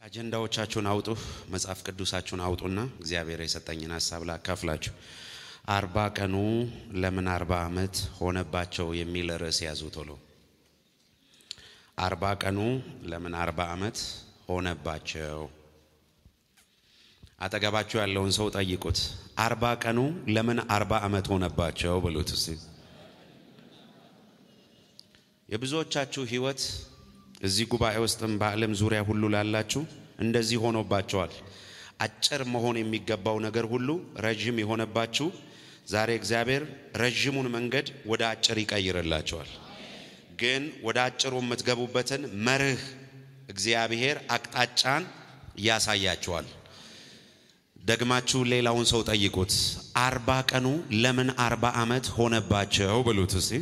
አጀንዳዎቻችሁን አውጡ፣ መጽሐፍ ቅዱሳችሁን አውጡና እግዚአብሔር የሰጠኝን ሀሳብ ላካፍላችሁ። አርባ ቀኑ ለምን አርባ ዓመት ሆነባቸው የሚል ርዕስ ያዙ። ቶሎ አርባ ቀኑ ለምን አርባ ዓመት ሆነባቸው። አጠገባችሁ ያለውን ሰው ጠይቁት። አርባ ቀኑ ለምን አርባ ዓመት ሆነባቸው ብሉት እስቲ። የብዙዎቻችሁ ህይወት እዚህ ጉባኤ ውስጥም በዓለም ዙሪያ ሁሉ ላላችሁ እንደዚህ ሆኖባቸዋል። አጭር መሆን የሚገባው ነገር ሁሉ ረዥም የሆነባችሁ ዛሬ እግዚአብሔር ረዥሙን መንገድ ወደ አጭር ይቀይርላቸዋል። ግን ወደ አጭሩ የምትገቡበትን መርህ እግዚአብሔር አቅጣጫን ያሳያቸዋል። ደግማችሁ ሌላውን ሰው ጠይቁት። አርባ ቀኑ ለምን አርባ ዓመት ሆነባቸው ብሉት እስቲ።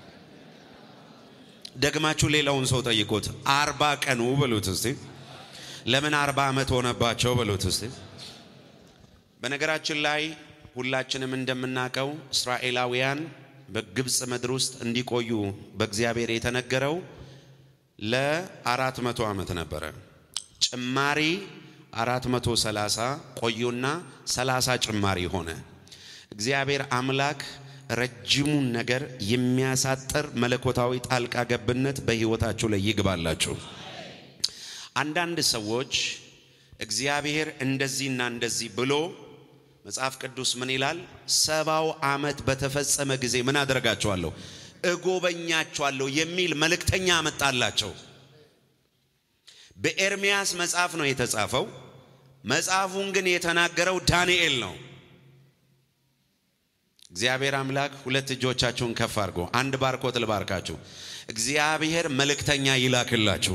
ደግማችሁ ሌላውን ሰው ጠይቁት። አርባ ቀኑ በሉት እስቲ። ለምን አርባ ዓመት ሆነባቸው በሉት እስቲ። በነገራችን ላይ ሁላችንም እንደምናውቀው እስራኤላውያን በግብፅ ምድር ውስጥ እንዲቆዩ በእግዚአብሔር የተነገረው ለአራት መቶ ዓመት ነበረ። ጭማሪ አራት መቶ ሰላሳ ቆዩና ሰላሳ ጭማሪ ሆነ። እግዚአብሔር አምላክ ረጅሙን ነገር የሚያሳጥር መለኮታዊ ጣልቃ ገብነት በሕይወታችሁ ላይ ይግባላችሁ። አንዳንድ ሰዎች እግዚአብሔር እንደዚህና እንደዚህ ብሎ መጽሐፍ ቅዱስ ምን ይላል? ሰባው ዓመት በተፈጸመ ጊዜ ምን አደርጋቸዋለሁ? እጎበኛቸዋለሁ የሚል መልእክተኛ አመጣላቸው። በኤርሚያስ መጽሐፍ ነው የተጻፈው። መጽሐፉን ግን የተናገረው ዳንኤል ነው። እግዚአብሔር አምላክ ሁለት እጆቻችሁን ከፍ አድርጎ አንድ ባርኮት ልባርካችሁ። እግዚአብሔር መልእክተኛ ይላክላችሁ።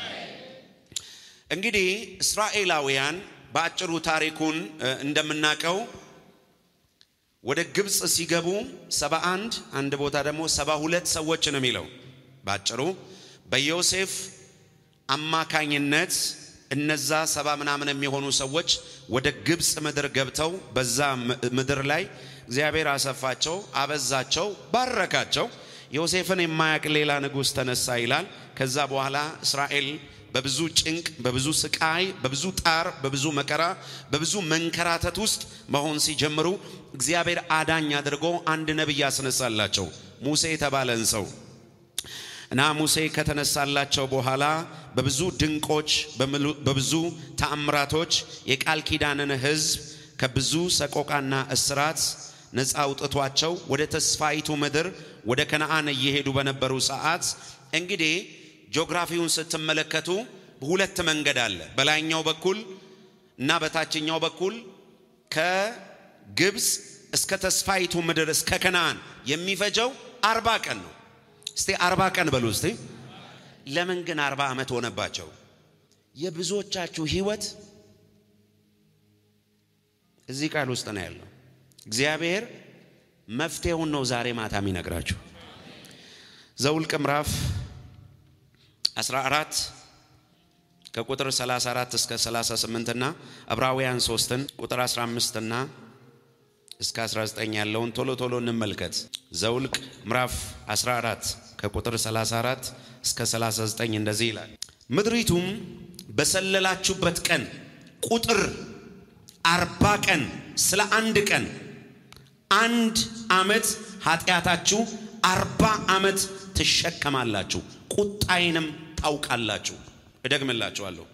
እንግዲህ እስራኤላውያን በአጭሩ ታሪኩን እንደምናውቀው ወደ ግብፅ ሲገቡ ሰባ አንድ አንድ ቦታ ደግሞ ሰባ ሁለት ሰዎች ነው የሚለው በአጭሩ በዮሴፍ አማካኝነት እነዛ ሰባ ምናምን የሚሆኑ ሰዎች ወደ ግብፅ ምድር ገብተው በዛ ምድር ላይ እግዚአብሔር አሰፋቸው፣ አበዛቸው፣ ባረካቸው። ዮሴፍን የማያውቅ ሌላ ንጉሥ ተነሳ ይላል። ከዛ በኋላ እስራኤል በብዙ ጭንቅ፣ በብዙ ስቃይ፣ በብዙ ጣር፣ በብዙ መከራ፣ በብዙ መንከራተት ውስጥ መሆን ሲጀምሩ እግዚአብሔር አዳኝ አድርጎ አንድ ነቢይ ያስነሳላቸው ሙሴ የተባለን ሰው እና ሙሴ ከተነሳላቸው በኋላ በብዙ ድንቆች በብዙ ተአምራቶች የቃል ኪዳንን ሕዝብ ከብዙ ሰቆቃና እስራት ነፃ አውጥቷቸው ወደ ተስፋይቱ ምድር ወደ ከነአን እየሄዱ በነበሩ ሰዓት እንግዲህ ጂኦግራፊውን ስትመለከቱ ሁለት መንገድ አለ። በላይኛው በኩል እና በታችኛው በኩል ከግብፅ እስከ ተስፋይቱ ምድር እስከ ከነአን የሚፈጀው አርባ ቀን ነው። እስቲ አርባ ቀን በሉ እስቲ። ለምን ግን አርባ ዓመት ሆነባቸው? የብዙዎቻችሁ ህይወት እዚህ ቃል ውስጥ ነው ያለው። እግዚአብሔር መፍትሄውን ነው ዛሬ ማታ የሚነግራችሁ። ዘውልቅ ምዕራፍ 14 ከቁጥር 34 እስከ 38 እና ዕብራውያን 3ን ቁጥር 15 እና እስከ 19 ያለውን ቶሎ ቶሎ እንመልከት። ዘውልቅ ምዕራፍ 14 ከቁጥር 34 እስከ 39 እንደዚህ ይላል። ምድሪቱም በሰለላችሁበት ቀን ቁጥር አርባ ቀን ስለ አንድ ቀን አንድ ዓመት ኃጢአታችሁ አርባ ዓመት ትሸከማላችሁ፣ ቁጣዬንም ታውቃላችሁ። እደግምላችኋለሁ።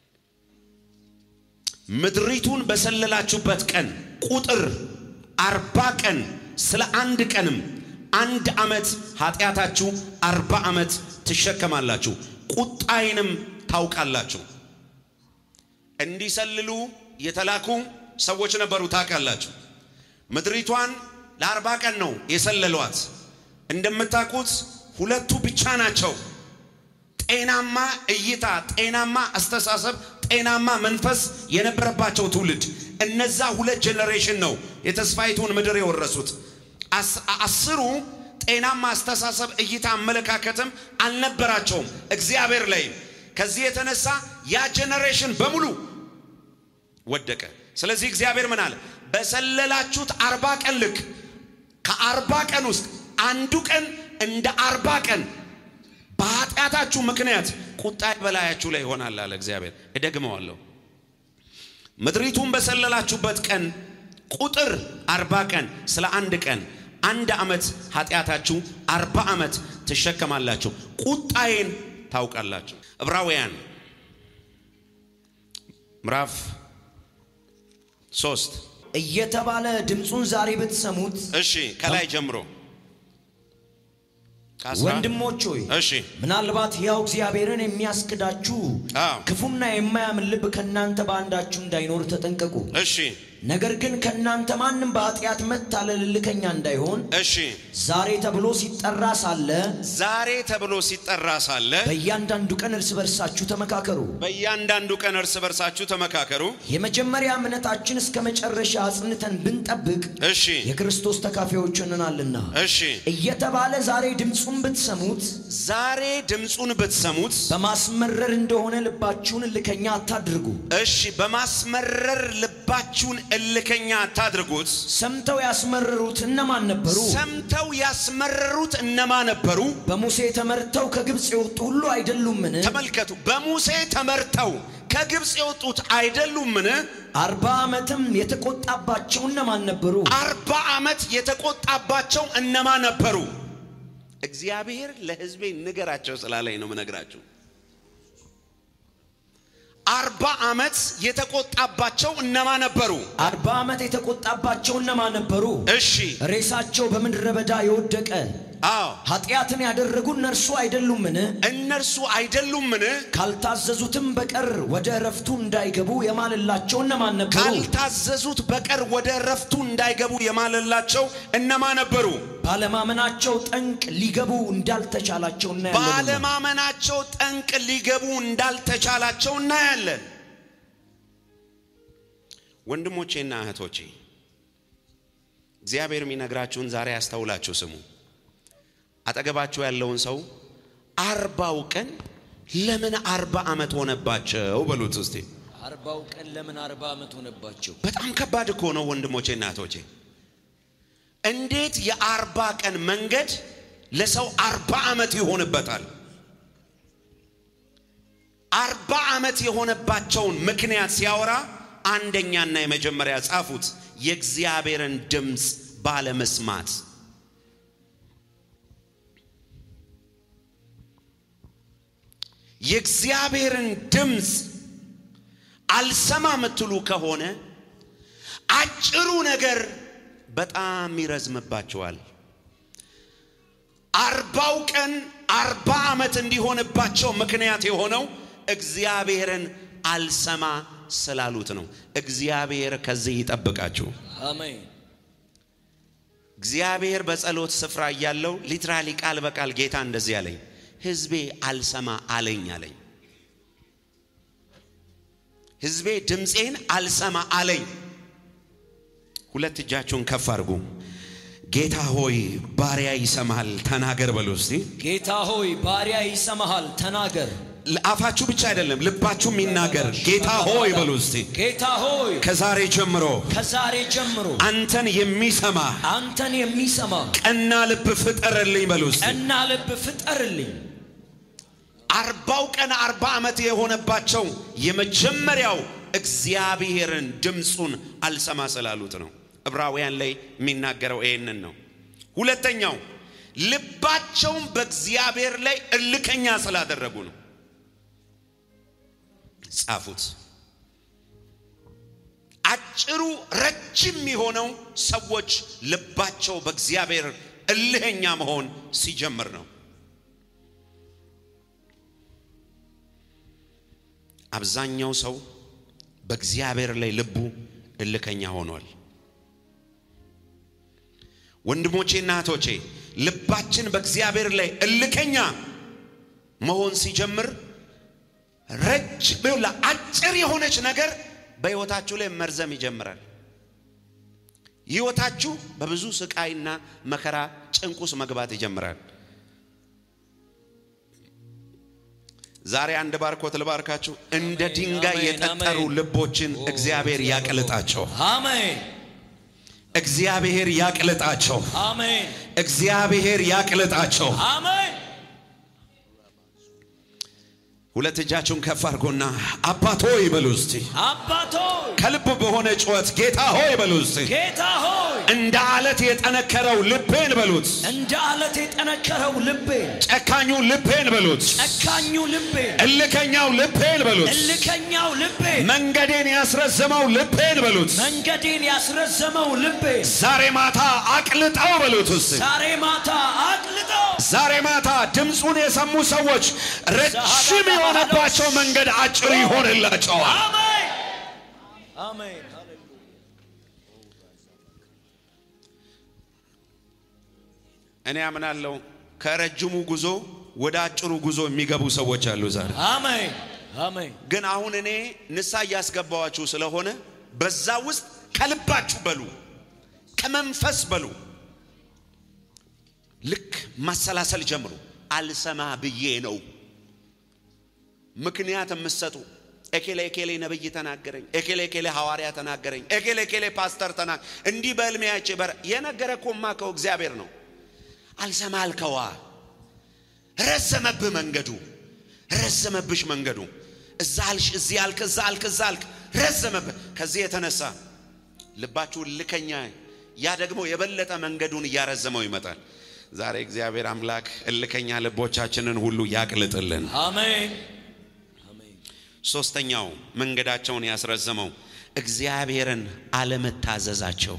ምድሪቱን በሰለላችሁበት ቀን ቁጥር አርባ ቀን ስለ አንድ ቀንም አንድ ዓመት ኃጢአታችሁ አርባ ዓመት ትሸከማላችሁ፣ ቁጣዬንም ታውቃላችሁ። እንዲሰልሉ የተላኩ ሰዎች ነበሩ። ታውቃላችሁ። ምድሪቷን ለአርባ ቀን ነው የሰለሏት። እንደምታውቁት ሁለቱ ብቻ ናቸው ጤናማ እይታ፣ ጤናማ አስተሳሰብ፣ ጤናማ መንፈስ የነበረባቸው ትውልድ። እነዛ ሁለት ጄኔሬሽን ነው የተስፋይቱን ምድር የወረሱት። አስሩ ጤናማ አስተሳሰብ፣ እይታ፣ አመለካከትም አልነበራቸውም እግዚአብሔር ላይም። ከዚህ የተነሳ ያ ጄኔሬሽን በሙሉ ወደቀ። ስለዚህ እግዚአብሔር ምን አለ? በሰለላችሁት አርባ ቀን ልክ ከአርባ ቀን ውስጥ አንዱ ቀን እንደ አርባ ቀን በኃጢአታችሁ ምክንያት ቁጣዬ በላያችሁ ላይ ይሆናል አለ እግዚአብሔር። እደግመዋለሁ። ምድሪቱን በሰለላችሁበት ቀን ቁጥር አርባ ቀን ስለ አንድ ቀን አንድ ዓመት ኃጢአታችሁ አርባ ዓመት ትሸከማላችሁ፣ ቁጣዬን ታውቃላችሁ። ዕብራውያን ምዕራፍ ሶስት እየተባለ ድምፁን ዛሬ ብትሰሙት እሺ ከላይ ጀምሮ ከአስራ- ወንድሞች ሆይ እሺ ምናልባት ሕያው እግዚአብሔርን የሚያስክዳችሁ አዎ ክፉና የማያምን ልብ ከእናንተ በአንዳችሁ እንዳይኖር ተጠንቀቁ። እሺ ነገር ግን ከእናንተ ማንም በኃጢአት መታለል እልከኛ እንዳይሆን እሺ ዛሬ ተብሎ ሲጠራ ሳለ ዛሬ ተብሎ ሲጠራ ሳለ በእያንዳንዱ ቀን እርስ በርሳችሁ ተመካከሩ። በእያንዳንዱ ቀን እርስ በርሳችሁ ተመካከሩ። የመጀመሪያ እምነታችን እስከ መጨረሻ አጽንተን ብንጠብቅ እሺ የክርስቶስ ተካፋዮች ሆነናልና እሺ እየተባለ ዛሬ ድምፁን ብትሰሙት ዛሬ ድምፁን ብትሰሙት በማስመረር እንደሆነ ልባችሁን እልከኛ አታድርጉ። እሺ በማስመረር ልባችሁን እልከኛ አታድርጉት። ሰምተው ያስመረሩት እነማን ነበሩ? ሰምተው ያስመረሩት እነማ ነበሩ? በሙሴ ተመርተው ከግብፅ የወጡ ሁሉ አይደሉምን? ተመልከቱ። በሙሴ ተመርተው ከግብፅ የወጡት አይደሉምን? አርባ ዓመትም የተቆጣባቸው እነማን ነበሩ? አርባ ዓመት የተቆጣባቸው እነማ ነበሩ? እግዚአብሔር ለሕዝቤ ንገራቸው ስላለኝ ነው ምነግራችሁ። አርባ ዓመት የተቆጣባቸው እነማ ነበሩ? አርባ ዓመት የተቆጣባቸው እነማን ነበሩ? እሺ ሬሳቸው በምድረ በዳ የወደቀ አዎ ኃጢአትን ያደረጉ እነርሱ አይደሉምን? እነርሱ አይደሉምን? ካልታዘዙትም በቀር ወደ እረፍቱ እንዳይገቡ የማለላቸው እነማን ነበሩ? ካልታዘዙት በቀር ወደ እረፍቱ እንዳይገቡ የማለላቸው እነማ ነበሩ? ባለማመናቸው ጠንቅ ሊገቡ እንዳልተቻላቸው እናያለን። ባለማመናቸው ጠንቅ ሊገቡ እንዳልተቻላቸው እናያለን። ወንድሞቼና እህቶቼ እግዚአብሔር የሚነግራችሁን ዛሬ ያስተውላችሁ ስሙ። አጠገባችሁ ያለውን ሰው አርባው ቀን ለምን አርባ ዓመት ሆነባቸው በሉት እስቲ። አርባው ቀን ለምን አርባ ዓመት ሆነባቸው? በጣም ከባድ እኮ ነው ወንድሞቼና እህቶቼ። እንዴት የአርባ ቀን መንገድ ለሰው አርባ ዓመት ይሆንበታል? አርባ ዓመት የሆነባቸውን ምክንያት ሲያወራ አንደኛና የመጀመሪያ ጻፉት፣ የእግዚአብሔርን ድምፅ ባለመስማት። የእግዚአብሔርን ድምፅ አልሰማ የምትሉ ከሆነ አጭሩ ነገር በጣም ይረዝምባቸዋል። አርባው ቀን አርባ ዓመት እንዲሆንባቸው ምክንያት የሆነው እግዚአብሔርን አልሰማ ስላሉት ነው። እግዚአብሔር ከዚህ ይጠብቃችሁ። አሜን። እግዚአብሔር በጸሎት ስፍራ እያለው ሊትራሊ ቃል በቃል ጌታ እንደዚህ አለኝ፣ ሕዝቤ አልሰማ አለኝ አለኝ። ሕዝቤ ድምፄን አልሰማ አለኝ። ሁለት እጃችሁን ከፍ አድርጉ። ጌታ ሆይ ባሪያ ይሰማሃል፣ ተናገር በሉ እስቲ። ጌታ ሆይ ባሪያ ይሰማሃል፣ ተናገር። አፋችሁ ብቻ አይደለም ልባችሁ የሚናገር ጌታ ሆይ በሉ እስቲ። ጌታ ሆይ ከዛሬ ጀምሮ ከዛሬ ጀምሮ አንተን የሚሰማ አንተን የሚሰማ ቀና ልብ ፍጠርልኝ በሉ እስቲ። ቀና ልብ ፍጠርልኝ። አርባው ቀን አርባ ዓመት የሆነባቸው የመጀመሪያው እግዚአብሔርን ድምፁን አልሰማ ስላሉት ነው። ዕብራውያን ላይ የሚናገረው ይህንን ነው። ሁለተኛው ልባቸውን በእግዚአብሔር ላይ እልከኛ ስላደረጉ ነው። ጻፉት። አጭሩ ረጅም የሆነው ሰዎች ልባቸው በእግዚአብሔር እልህኛ መሆን ሲጀምር ነው። አብዛኛው ሰው በእግዚአብሔር ላይ ልቡ እልከኛ ሆኗል። ወንድሞቼና እህቶቼ ልባችን በእግዚአብሔር ላይ እልከኛ መሆን ሲጀምር ረጅም አጭር የሆነች ነገር በሕይወታችሁ ላይ መርዘም ይጀምራል። ሕይወታችሁ በብዙ ስቃይና መከራ ጭንቅ ውስጥ መግባት ይጀምራል። ዛሬ አንድ ባርኮት ልባርካችሁ። እንደ ድንጋይ አሜን፣ የጠጠሩ አሜን። ልቦችን እግዚአብሔር ያቅልጣቸው። አሜን እግዚአብሔር ያቅልጣቸው። አሜን እግዚአብሔር ያቅልጣቸው። አሜን። ሁለት እጃችሁን ከፍ አድርጎና አባት ሆይ በሉ እስቲ። አባቶ ከልብ በሆነ ጩኸት ጌታ ሆይ በሉ እስቲ። ጌታ ሆይ እንደ አለት የጠነከረው ልቤን በሉት፣ እንደ አለት የጠነከረው ልቤ ጨካኙ ልቤን በሉት፣ ጨካኙ ልቤ እልከኛው ልቤን በሉት፣ እልከኛው ልቤ መንገዴን ያስረዘመው ልቤን በሉት፣ መንገዴን ያስረዘመው ልቤ ዛሬ ማታ አቅልጠው በሉት እስቲ። ዛሬ ማታ አቅልጠው ዛሬ ማታ ድምፁን የሰሙ ሰዎች ረጅም የሆነባቸው መንገድ አጭር ይሆንላቸዋል። አሜን አሜን እኔ አምናለሁ ከረጅሙ ጉዞ ወደ አጭሩ ጉዞ የሚገቡ ሰዎች አሉ ዛሬ። አሜን አሜን ግን አሁን እኔ ንሳ እያስገባዋችሁ ስለሆነ በዛ ውስጥ ከልባችሁ በሉ፣ ከመንፈስ በሉ። ልክ ማሰላሰል ጀምሩ። አልሰማ ብዬ ነው ምክንያት የምትሰጡ ኤኬሌ ኤኬሌ ነብይ ተናገረኝ፣ ኤኬሌ ኤኬሌ ሐዋርያ ተናገረኝ፣ ኤኬሌ ኤኬሌ ፓስተር ተና እንዲህ በሕልሜ አይቼ በር የነገረ እኮ የማውቀው እግዚአብሔር ነው። አልሰማ አልከዋ። ረዘመብህ መንገዱ፣ ረዘመብሽ መንገዱ። እዛ አልሽ፣ እዚህ አልክ፣ እዛ አልክ፣ እዛ አልክ፣ ረዘመብህ። ከዚህ የተነሳ ልባችሁ ልከኛ፣ ያ ደግሞ የበለጠ መንገዱን እያረዘመው ይመጣል። ዛሬ እግዚአብሔር አምላክ እልከኛ ልቦቻችንን ሁሉ ያቅልጥልን። አሜን ሶስተኛው መንገዳቸውን ያስረዘመው እግዚአብሔርን አለመታዘዛቸው።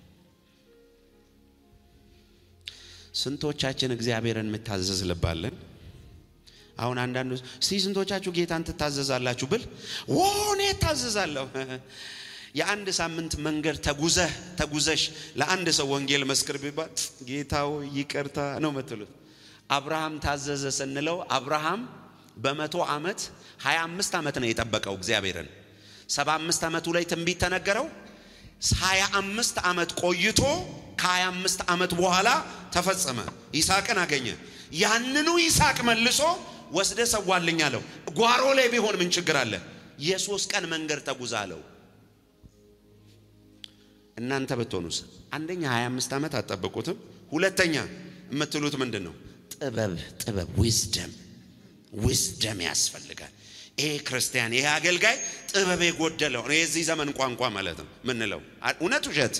ስንቶቻችን እግዚአብሔርን የምታዘዝ ልባለን? አሁን አንዳንዱ እስቲ ስንቶቻችሁ ጌታን ትታዘዛላችሁ ብል ወኔ እታዘዛለሁ። የአንድ ሳምንት መንገድ ተጉዘህ ተጉዘሽ ለአንድ ሰው ወንጌል መስክር ቢባል ጌታው ይቅርታ ነው የምትሉት። አብርሃም ታዘዘ ስንለው አብርሃም በመቶ ዓመት 25 ዓመት ነው የጠበቀው እግዚአብሔርን። 75 ዓመቱ ላይ ትንቢት ተነገረው። 25 ዓመት ቆይቶ ከ25 ዓመት በኋላ ተፈጸመ። ይስሐቅን አገኘ። ያንኑ ይስሐቅ መልሶ ወስደ ሰዋልኝ አለው። ጓሮ ላይ ቢሆን ምን ችግር አለ? የሶስት ቀን መንገድ ተጉዛ አለው። እናንተ ብትሆኑስ? አንደኛ 25 ዓመት አትጠብቁትም። ሁለተኛ የምትሉት ምንድን ነው? ጥበብ ጥበብ ዊዝደም ዊዝደም ያስፈልጋል። ይሄ ክርስቲያን ይሄ አገልጋይ ጥበብ የጎደለው ነው። የዚህ ዘመን ቋንቋ ማለት ነው ምንለው። እውነት ውሸት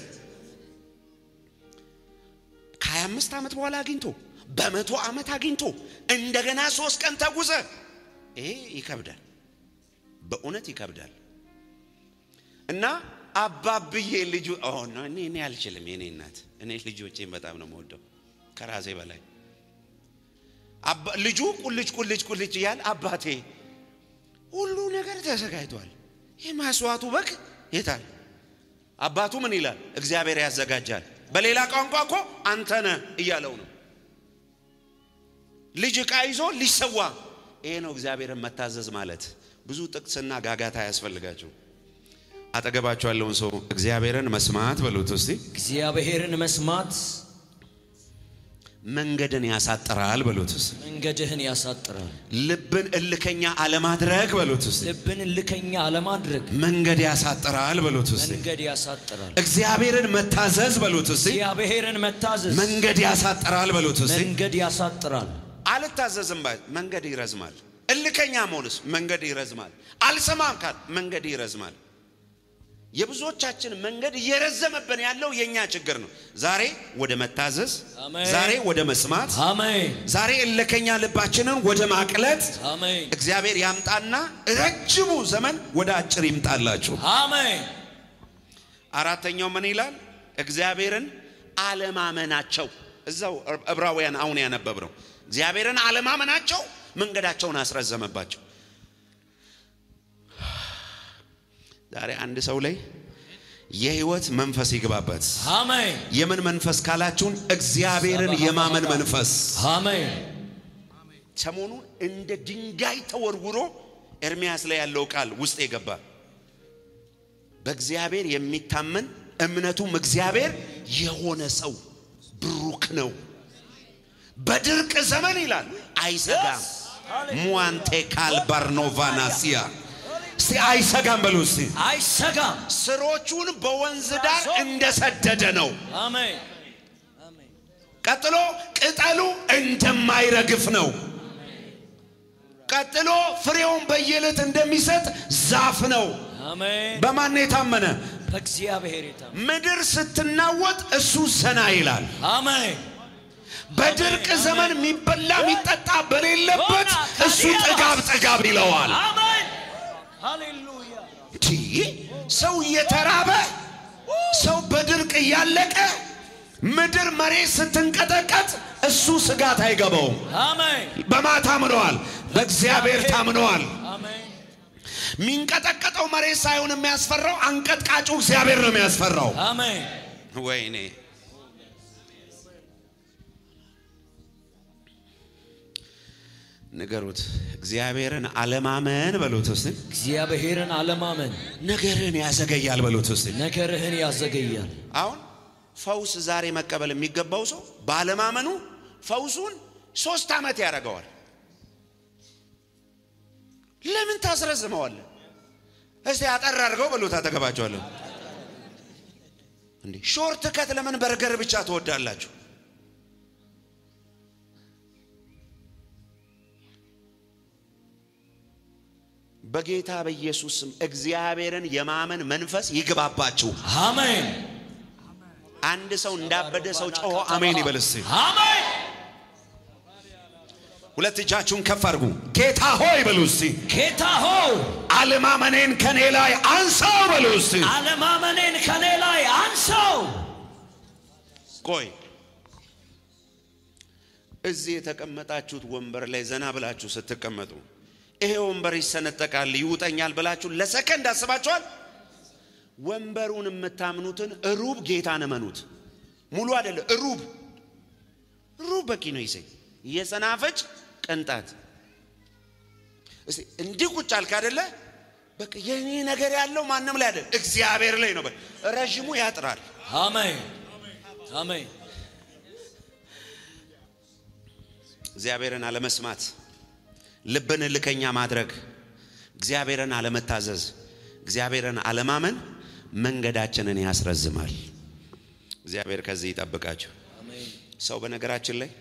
ከ25 ዓመት በኋላ አግኝቶ በመቶ ዓመት አግኝቶ እንደገና ሶስት ቀን ተጉዘ ይሄ ይከብዳል፣ በእውነት ይከብዳል። እና አባብዬ ልጁ እኔ እኔ አልችልም። የኔ እናት እኔ ልጆቼን በጣም ነው የምወደው ከራሴ በላይ ልጁ ቁልጭ ቁልጭ ቁልጭ እያል አባቴ ሁሉ ነገር ተዘጋጅቷል። ይህ ማስዋዕቱ በግ የታል? አባቱ ምን ይላል? እግዚአብሔር ያዘጋጃል። በሌላ ቋንቋ እኮ አንተ ነህ እያለው ነው። ልጅ ዕቃ ይዞ ሊሰዋ። ይሄ ነው እግዚአብሔርን መታዘዝ ማለት። ብዙ ጥቅስና ጋጋታ አያስፈልጋቸው። አጠገባቸው ያለውን ሰው እግዚአብሔርን መስማት በሉት እስቲ። እግዚአብሔርን መስማት መንገድን ያሳጥራል በሉት እስቲ። መንገድህን ያሳጥራል። ልብን እልከኛ አለማድረግ በሉት እስቲ። ልብን እልከኛ አለማድረግ መንገድ ያሳጥራል በሉት እስቲ። መንገድ ያሳጥራል። እግዚአብሔርን መታዘዝ በሉት እስቲ። እግዚአብሔርን መታዘዝ መንገድ ያሳጥራል በሉት እስቲ። መንገድ ያሳጥራል። አልታዘዝም ባይ መንገድ ይረዝማል። እልከኛ መሆንስ መንገድ ይረዝማል። አልሰማም ካል መንገድ ይረዝማል። የብዙዎቻችን መንገድ እየረዘመብን ያለው የኛ ችግር ነው። ዛሬ ወደ መታዘዝ፣ አሜን። ዛሬ ወደ መስማት፣ አሜን ዛሬ እልከኛ ልባችንን ወደ ማቅለጥ አሜን እግዚአብሔር ያምጣና ረጅሙ ዘመን ወደ አጭር ይምጣላችሁ። አሜን አራተኛው ምን ይላል? እግዚአብሔርን አለማመናቸው። እዛው ዕብራውያን አሁን ያነበብነው እግዚአብሔርን አለማመናቸው መንገዳቸውን አስረዘመባቸው። ዛሬ አንድ ሰው ላይ የህይወት መንፈስ ይግባበት። አሜን የምን መንፈስ ካላችሁን እግዚአብሔርን የማመን መንፈስ። አሜን ሰሞኑን እንደ ድንጋይ ተወርውሮ ኤርሚያስ ላይ ያለው ቃል ውስጥ የገባ በእግዚአብሔር የሚታመን እምነቱም እግዚአብሔር የሆነ ሰው ብሩክ ነው። በድርቅ ዘመን ይላል አይሰጋም። ሙዋንቴ ካልባርኖቫናሲያ እስቲ አይሰጋም በሉ እስቲ። አይሰጋም። ስሮቹን በወንዝ ዳር እንደሰደደ ነው። አሜን ቀጥሎ ቅጠሉ እንደማይረግፍ ነው። ቀጥሎ ፍሬውን በየዕለት እንደሚሰጥ ዛፍ ነው። አሜን። በማን የታመነ በእግዚአብሔር የታመነ ምድር ስትናወጥ እሱ ዘና ይላል። አሜን። በድርቅ ዘመን የሚበላ የሚጠጣ በሌለበት እሱ ጥጋብ ጥጋብ ይለዋል። አሜን። ሃሌሉያ። ቲ ሰው እየተራበ ሰው በድርቅ እያለቀ ምድር መሬት ስትንቀጠቀጥ እሱ ስጋት አይገባውም። አሜን። በማ ታምነዋል? በእግዚአብሔር ታምነዋል። አሜን። የሚንቀጠቀጠው መሬት ሳይሆን የሚያስፈራው አንቀጥቃጩ እግዚአብሔር ነው የሚያስፈራው። አሜን። ወይኔ ንገሩት። እግዚአብሔርን አለማመን በሉት ውስጥ እግዚአብሔርን አለማመን ነገርን ያዘገያል በሉት ውስጥ ነገርህን ያዘገያል። አሁን ፈውስ ዛሬ መቀበል የሚገባው ሰው ባለማመኑ ፈውሱን ሶስት ዓመት ያደርገዋል። ለምን ታስረዝመዋለህ? እስቲ አጠር አድርገው በሉት። አጠገባቸዋለሁ እንዴ ሾርት ከት ለምን በርገር ብቻ ትወዳላችሁ? በጌታ በኢየሱስ ስም እግዚአብሔርን የማመን መንፈስ ይግባባችሁ። አሜን። አንድ ሰው እንዳበደ ሰው ጮሆ አሜን ይበል እስቲ። አሜን። ሁለት እጃችሁን ከፍ አድርጉ። ጌታ ሆይ በሉ እስቲ። ጌታ ሆይ አለማመኔን ከኔ ላይ አንሳው በሉ እስቲ። አለማመኔን ከኔ ላይ አንሳው። ቆይ እዚህ የተቀመጣችሁት ወንበር ላይ ዘና ብላችሁ ስትቀመጡ ይሄ ወንበር ይሰነጠቃል ይውጠኛል ብላችሁ ለሰከንድ አስባችኋል? ወንበሩን የምታምኑትን ሩብ ጌታን እመኑት። ሙሉ አይደለም፣ ሩብ ሩብ በቂ ነው። ይሰኝ የሰናፍጭ ቅንጣት እስቲ እንዲህ ቁጭ አልክ አይደለ? በቃ የኔ ነገር ያለው ማንም ላይ አይደል፣ እግዚአብሔር ላይ ነው። በል ረዥሙ ያጥራል። አሜን። አሜን። እግዚአብሔርን አለመስማት፣ ልብን እልከኛ ማድረግ፣ እግዚአብሔርን አለመታዘዝ፣ እግዚአብሔርን አለማመን መንገዳችንን ያስረዝማል። እግዚአብሔር ከዚህ ይጠብቃቸው። አሜን። ሰው በነገራችን ላይ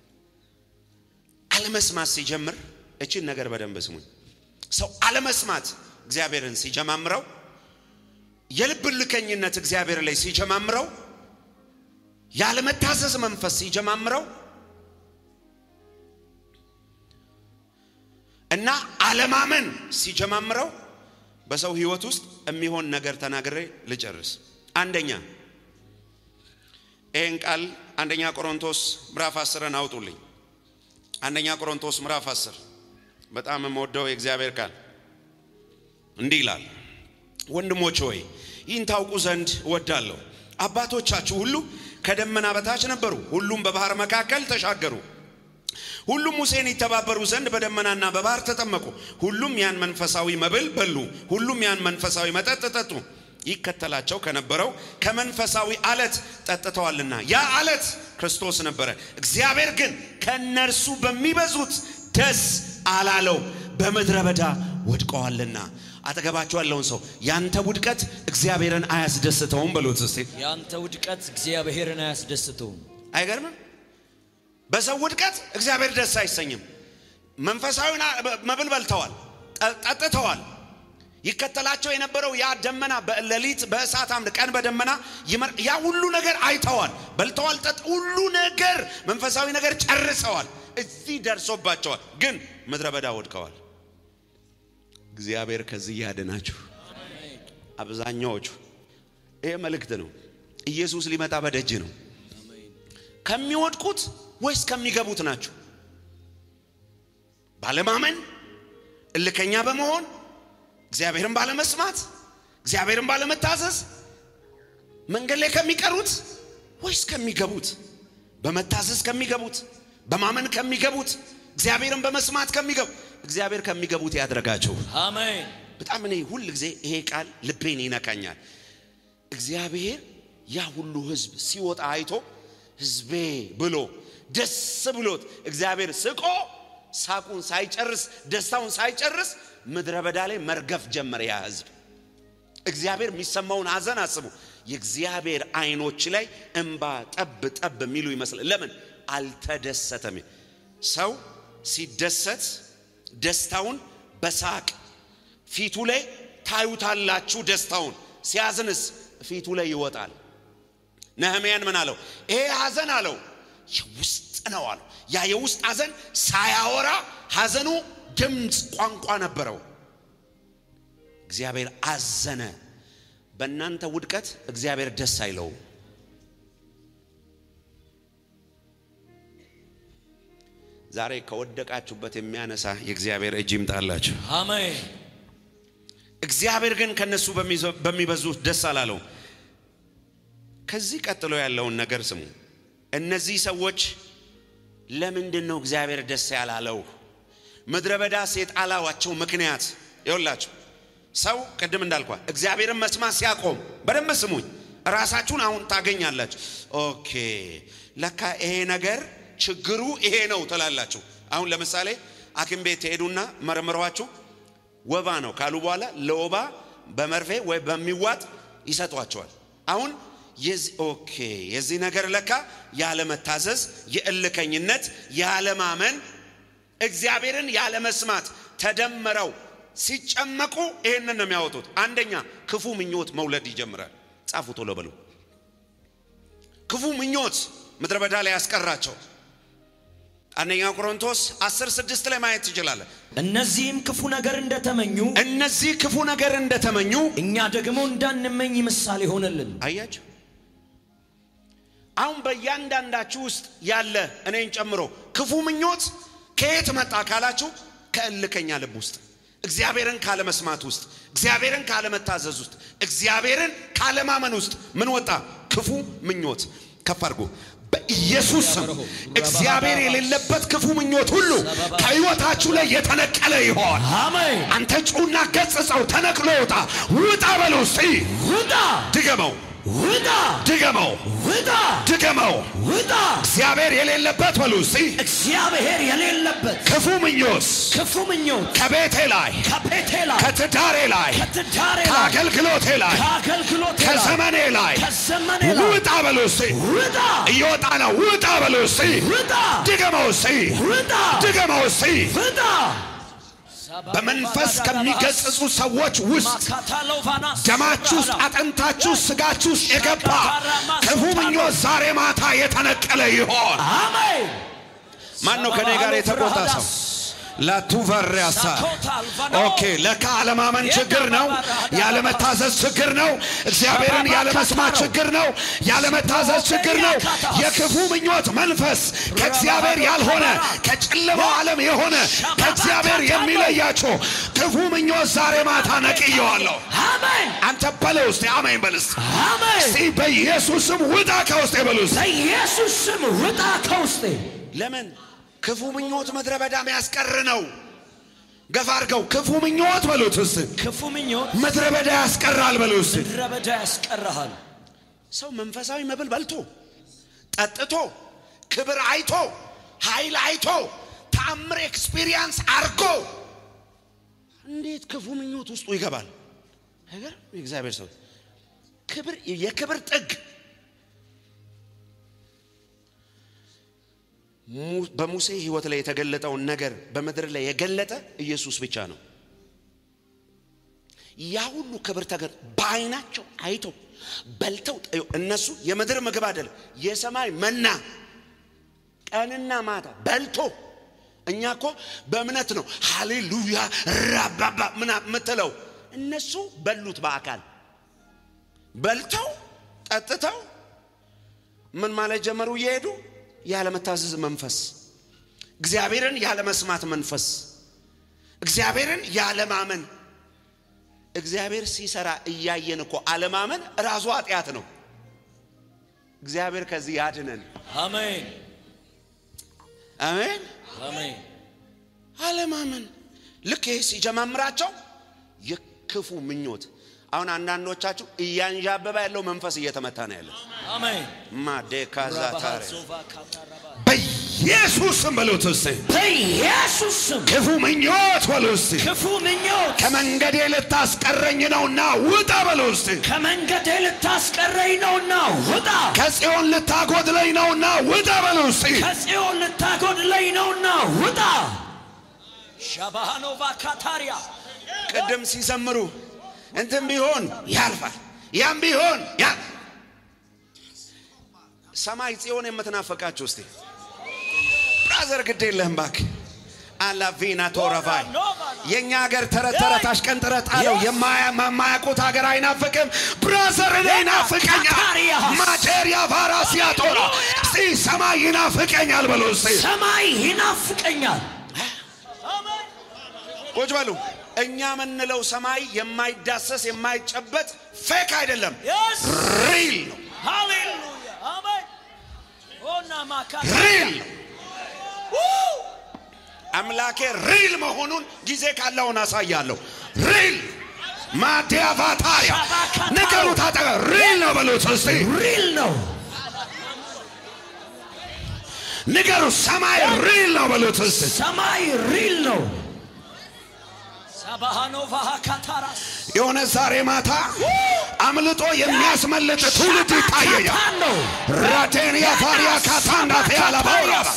አለመስማት ሲጀምር እችን ነገር በደንብ ስሙኝ። ሰው አለመስማት እግዚአብሔርን ሲጀማምረው፣ የልብ እልከኝነት እግዚአብሔር ላይ ሲጀማምረው፣ ያለመታዘዝ መንፈስ ሲጀማምረው እና አለማመን ሲጀማምረው በሰው ህይወት ውስጥ የሚሆን ነገር ተናግሬ ልጨርስ። አንደኛ ይህን ቃል አንደኛ ቆሮንቶስ ምዕራፍ አስርን አውጡልኝ። አንደኛ ቆሮንቶስ ምዕራፍ አስር በጣም የምወደው የእግዚአብሔር ቃል እንዲህ ይላል፣ ወንድሞች ሆይ ይህን ታውቁ ዘንድ እወዳለሁ። አባቶቻችሁ ሁሉ ከደመና በታች ነበሩ፣ ሁሉም በባህር መካከል ተሻገሩ። ሁሉም ሙሴን ይተባበሩ ዘንድ በደመናና በባህር ተጠመቁ። ሁሉም ያን መንፈሳዊ መብል በሉ፣ ሁሉም ያን መንፈሳዊ መጠጥ ጠጡ። ይከተላቸው ከነበረው ከመንፈሳዊ አለት ጠጥተዋልና ያ አለት ክርስቶስ ነበረ። እግዚአብሔር ግን ከእነርሱ በሚበዙት ደስ አላለው፣ በምድረ በዳ ወድቀዋልና። አጠገባቸው ያለውን ሰው ያንተ ውድቀት እግዚአብሔርን አያስደስተውም በሉት እስቲ። ያንተ ውድቀት እግዚአብሔርን አያስደስተውም። አይገርምም? በሰው ውድቀት እግዚአብሔር ደስ አይሰኝም። መንፈሳዊውን መብል በልተዋል፣ ጠ- ጠጥተዋል። ይከተላቸው የነበረው ያ ደመና በሌሊት በእሳት አምድ ቀን በደመና ይመር- ያ ሁሉ ነገር አይተዋል፣ በልተዋል፣ ጠጥ ሁሉ ነገር መንፈሳዊ ነገር ጨርሰዋል። እዚህ ደርሶባቸዋል፣ ግን ምድረ በዳ ወድቀዋል። እግዚአብሔር ከዚህ ያድናችሁ። አብዛኛዎቹ ይሄ መልእክት ነው። ኢየሱስ ሊመጣ በደጅ ነው። ከሚወድቁት ወይስ ከሚገቡት ናቸው? ባለማመን፣ እልከኛ በመሆን እግዚአብሔርን ባለመስማት፣ እግዚአብሔርን ባለመታዘዝ መንገድ ላይ ከሚቀሩት ወይስ ከሚገቡት? በመታዘዝ ከሚገቡት፣ በማመን ከሚገቡት፣ እግዚአብሔርን በመስማት ከሚገቡ እግዚአብሔር ከሚገቡት ያድርጋቸው። አሜን። በጣም እኔ ሁል ጊዜ ይሄ ቃል ልቤን ይነካኛል። እግዚአብሔር ያ ሁሉ ሕዝብ ሲወጣ አይቶ ሕዝቤ ብሎ ደስ ብሎት እግዚአብሔር ስቆ ሳቁን ሳይጨርስ ደስታውን ሳይጨርስ ምድረ በዳ ላይ መርገፍ ጀመረ። ያ ሕዝብ እግዚአብሔር የሚሰማውን ሐዘን አስቡ። የእግዚአብሔር አይኖች ላይ እንባ ጠብ ጠብ የሚሉ ይመስላል። ለምን አልተደሰተም? ሰው ሲደሰት ደስታውን በሳቅ ፊቱ ላይ ታዩታላችሁ። ደስታውን ሲያዝንስ ፊቱ ላይ ይወጣል። ነህምያን ምን አለው? ይሄ ሐዘን አለው የውስጥ ነው አለው። ያ የውስጥ ሐዘን ሳያወራ ሐዘኑ ድምፅ ቋንቋ ነበረው። እግዚአብሔር አዘነ። በእናንተ ውድቀት እግዚአብሔር ደስ አይለውም። ዛሬ ከወደቃችሁበት የሚያነሳ የእግዚአብሔር እጅ ይምጣላችሁ። አሜን እግዚአብሔር ግን ከነሱ በሚበዙት ደስ አላለው። ከዚህ ቀጥሎ ያለውን ነገር ስሙ። እነዚህ ሰዎች ለምንድን ነው እግዚአብሔር ደስ ያላለው? ምድረ በዳ የጣላዋቸው ምክንያት ይኸውላችሁ፣ ሰው ቅድም እንዳልኳ እግዚአብሔርን መስማት ሲያቆም፣ በደንብ ስሙኝ፣ ራሳችሁን አሁን ታገኛላችሁ። ኦኬ ለካ ይሄ ነገር ችግሩ ይሄ ነው ትላላችሁ። አሁን ለምሳሌ ሐኪም ቤት ትሄዱና መርምረዋችሁ ወባ ነው ካሉ በኋላ ለወባ በመርፌ ወይ በሚዋጥ ይሰጧቸዋል። አሁን የዚህ ኦኬ የዚህ ነገር ለካ ያለመታዘዝ፣ የእልከኝነት፣ ያለማመን፣ እግዚአብሔርን ያለመስማት ተደምረው ሲጨመቁ ይህንን ነው የሚያወጡት። አንደኛ ክፉ ምኞት መውለድ ይጀምራል። ጻፉ ቶሎ በሉ። ክፉ ምኞት ምድረ በዳ ላይ ያስቀራቸው አንደኛ ቆሮንቶስ 10 6 ላይ ማየት ትችላለን። እነዚህም ክፉ ነገር እንደተመኙ እነዚህ ክፉ ነገር እንደተመኙ እኛ ደግሞ እንዳንመኝ ምሳሌ ሆነልን። አያችሁ። አሁን በእያንዳንዳችሁ ውስጥ ያለ እኔን ጨምሮ ክፉ ምኞት ከየት መጣ ካላችሁ ከእልከኛ ልብ ውስጥ እግዚአብሔርን ካለመስማት ውስጥ እግዚአብሔርን ካለመታዘዝ ውስጥ እግዚአብሔርን ካለማመን ውስጥ ምን ወጣ? ክፉ ምኞት። ከፍ አድርጎ በኢየሱስ ስም እግዚአብሔር የሌለበት ክፉ ምኞት ሁሉ ከሕይወታችሁ ላይ የተነቀለ ይሆን። አሜን። አንተ ጩና ገጽጸው፣ ተነቅሎ ውጣ። ውጣ በሉ እስቲ። ውጣ ድገመው፣ ውጣ ድገመው፣ ውጣ ድገመው። ውጣ። እግዚአብሔር የሌለበት በሉ እስቲ። እግዚአብሔር የሌለበት ክፉ ምኞት ክፉ ምኞት ከቤቴ ላይ፣ ከቤቴ ላይ ከትዳሬ ላይ፣ ከትዳሬ ላይ ከአገልግሎቴ ላይ፣ ከአገልግሎቴ ላይ ከዘመኔ ላይ ከዘመኔ ላይ ውጣ በሉ እስቲ። ውጣ እየወጣ ነው። ውጣ በሉ እስቲ። ውጣ ድገመው እስቲ። ውጣ ድገመው እስቲ። ውጣ። በመንፈስ ከሚገጽጹ ሰዎች ውስጥ ደማችሁ ውስጥ አጥንታችሁ ውስጥ ስጋችሁ ውስጥ የገባ ክፉ ምኞት ዛሬ ማታ የተነቀለ ይሆን። አሜን። ማን ነው ከኔ ጋር የተቆጣ ሰው? ላቱቨሪያሳ ኦኬ። ለካ አለማመን ችግር ነው። ያለመታዘዝ ችግር ነው። እግዚአብሔርን ያለመስማት ችግር ነው። ያለመታዘዝ ችግር ነው። የክፉ ምኞት መንፈስ ከእግዚአብሔር ያልሆነ ከጨለማው ዓለም የሆነ ከእግዚአብሔር የሚለያቸው ክፉ ምኞት ዛሬ ማታ ነቅየዋለሁ። አሜን። አንተ በለው እስቲ አሜን በል እስቲ። አሜን። እስቲ በኢየሱስም ውጣ ከውስጤ በሉ እስቲ። በኢየሱስ ስም ውጣ ከውስጤ። ለምን ክፉ ምኞት ምድረ በዳ የሚያስቀር ነው። ገፋ አድርገው ክፉ ምኞት በሉት እስቲ። ክፉ ምኞት ምድረ በዳ ያስቀራል በሉ እስቲ። ምድረ በዳ ያስቀርሃል። ሰው መንፈሳዊ መብል በልቶ ጠጥቶ ክብር አይቶ ኃይል አይቶ ተአምር ኤክስፒሪየንስ አርጎ እንዴት ክፉ ምኞት ውስጡ ይገባል? ነገር የእግዚአብሔር ሰው ክብር የክብር ጥግ mu- በሙሴ ሕይወት ላይ የተገለጠውን ነገር በምድር ላይ የገለጠ ኢየሱስ ብቻ ነው። ያ ሁሉ ክብር ተገር በዓይናቸው አይተው በልተው ጠ- እነሱ የምድር ምግብ አይደለም የሰማይ መና ቀንና ማታ በልቶ እኛ እኮ በእምነት ነው ሃሌሉያ ራባባ ምና ምትለው እነሱ በሉት በአካል በልተው ጠጥተው ምን ማለት ጀመሩ እየሄዱ ያለመታዘዝ መንፈስ እግዚአብሔርን ያለመስማት መንፈስ እግዚአብሔርን ያለማመን እግዚአብሔር ሲሰራ እያየን እኮ አለማመን ራሱ ኃጢአት ነው እግዚአብሔር ከዚህ ያድነን አሜን። አሜን አሜን። አለማመን ልክ ይሄ ሲጀማምራቸው የክፉ ምኞት አሁን አንዳንዶቻችሁ እያንዣበበ ያለው መንፈስ እየተመታ ነው ያለው አሜን። ማዴካዛታረ በኢየሱስም በሉት እስቲ በኢየሱስ ስም ክፉ ምኞት በሉ እስቲ ክፉ ምኞት ከመንገዴ ልታስቀረኝ ነውና ውጣ በሉ እስቲ ከመንገዴ ልታስቀረኝ ነውና ውጣ። ከጽዮን ልታጎድለኝ ነውና ውጣ በሉ እስቲ ከጽዮን ልታጎድለኝ ነውና ውጣ። ሻባሃኖቫ ካታሪያ ቅድም ሲዘምሩ እንትን ቢሆን ያልፋል፣ ያም ቢሆን ያ ሰማይ ጽዮን የምትናፈቃችሁ እስቲ ብራዘር ግድ የለህም እባክህ። አላቪና ቶረቫይ የእኛ ሀገር ተረት ተረት አሽቀንጥረት አለው። የማያውቁት ሀገር አይናፍቅም። ብራዘር እኔ ይናፍቀኛል። ማቴሪያ ቫራሲያ ቶራ እስቲ ሰማይ ይናፍቀኛል በሎ እስቲ ሰማይ ይናፍቀኛል። ቁጭ በሉ። እኛ የምንለው ሰማይ የማይዳሰስ የማይጨበጥ ፌክ አይደለም፣ ሪል ነው። ሃሌሉያ አሜን። ኦና ማካ ሪል ነው። አምላኬ ሪል መሆኑን ጊዜ ካለውን አሳያለሁ። ሪል ማዲያቫታሪያ ንገሩት፣ አጠገ ሪል ነው በሉት እስቲ ሪል ነው። ንገሩ፣ ሰማይ ሪል ነው በሉት እስቲ ሰማይ ሪል ነው። ሳባሃኖቫ ካታራስ የሆነ ዛሬ ማታ አምልጦ የሚያስመልጥ ትውልድ ይታየኛል። ካታን ነው። ራቴን ያፋሪያ ካታንዳቴ አላባውራባስ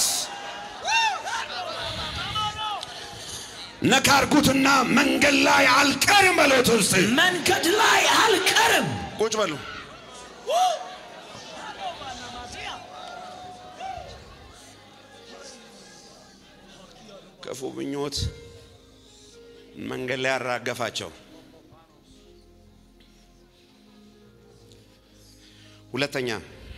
ነካርጉትና መንገድ ላይ አልቀርም በሉት እስቲ መንገድ ላይ አልቀርም። ቁጭ በሉ። ክፉ ምኞት መንገድ ላይ ያራገፋቸው። ሁለተኛ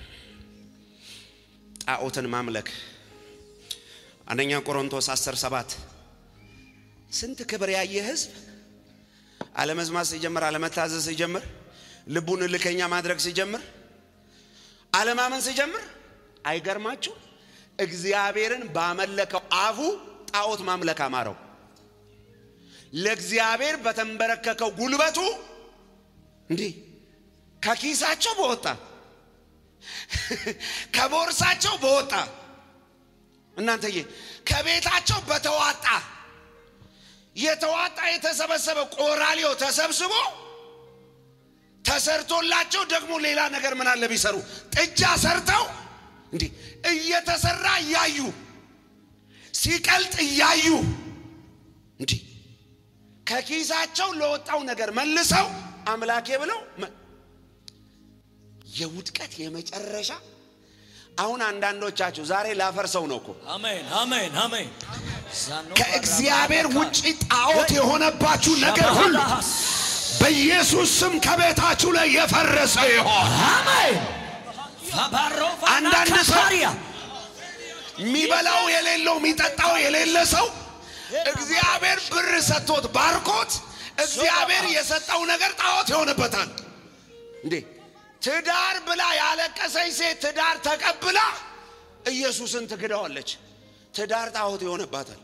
ጣዖትን ማምለክ አንደኛ ቆሮንቶስ 10 7 ስንት ክብር ያየ ህዝብ አለመዝማት ሲጀምር አለመታዘዝ ሲጀምር ልቡን እልከኛ ማድረግ ሲጀምር አለማመን ሲጀምር አይገርማችሁ እግዚአብሔርን ባመለከው አፉ ጣዖት ማምለክ አማረው ለእግዚአብሔር በተንበረከከው ጉልበቱ እንዲህ ከኪሳቸው በወጣ ከቦርሳቸው በወጣ እናንተዬ ከቤታቸው በተዋጣ የተዋጣ የተሰበሰበ ቆራሊዮ ተሰብስቦ ተሰርቶላቸው ደግሞ ሌላ ነገር ምን አለ ቢሰሩ ጥጃ ሰርተው እንዲህ እየተሰራ እያዩ ሲቀልጥ እያዩ እንዲህ ከኪሳቸው ለወጣው ነገር መልሰው አምላኬ ብለው መ- የውድቀት የመጨረሻ አሁን አንዳንዶቻችሁ ዛሬ ላፈርሰው ነው እኮ አሜን አሜን አሜን። ከእግዚአብሔር ውጪ ጣዖት የሆነባችሁ ነገር ሁሉ በኢየሱስ ስም ከቤታችሁ ላይ የፈረሰ ይሆን። አሜን። ፋባሮቫ አንዳንድ ሰው ካታሪያ የሚበላው የሌለው የሚጠጣው የሌለ ሰው እግዚአብሔር ብር ሰጥቶት ባርኮት እግዚአብሔር የሰጠው ነገር ጣዖት ይሆንበታል። እንዴ ትዳር ብላ ያለቀሰኝ ሴት ትዳር ተቀብላ ኢየሱስን ትክደዋለች። ትዳር ጣዖት ይሆንባታል።